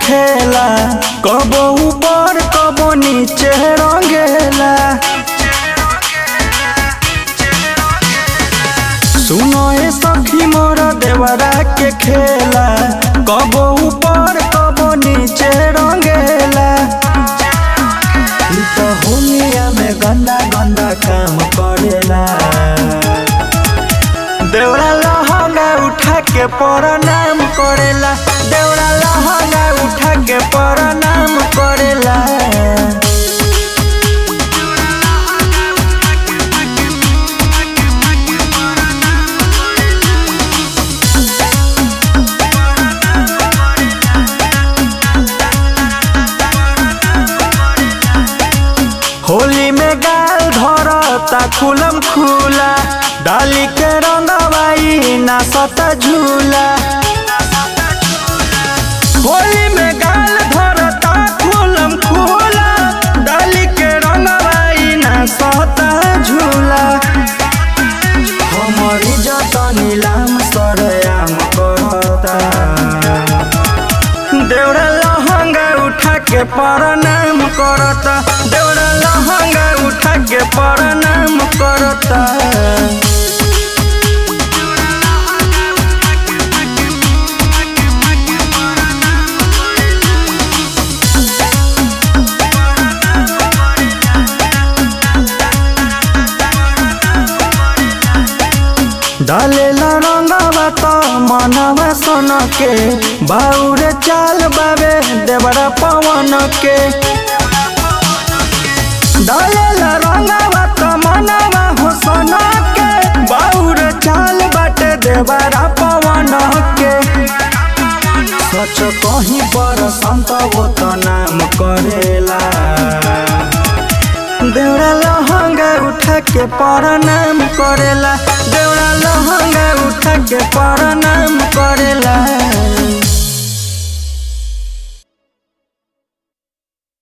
खेला कबो ऊपर कबो नीचे रंगेला सुनो ए सखी मोर देवरा के खेला कबो ऊपर कबो नीचे रंगेला ई तो होलिया में गंदा गंदा काम करेला देवरा लहंगा उठा के प्रणाम करेला देवरा लहंगा उठा के प्रणाम करेला होली में गाल धरता खुलम खुला डाली के रंगवाई ना सता झूला होली में गाल धरता खुलम खुला डाली के रंगवाई ना सता झूला हमारी जता नीलाम सरयाम करता देवरा लहंगा उठा के प्रणाम करता देवरा लहंगा उठा के प्रणाम करता डालेला रंगवा त मनवा सन के बाउरे चाल बाबे देवरा पवन के डालेला रंगवा त मनवा हो सन के बाउरे चाल बाटे देवरा पवन के सच कहीं पर संत वो त नाम करेला देवरा लहंगा उठा के प्रणाम करेला देवरा लहंगा उठा के प्रणाम करेला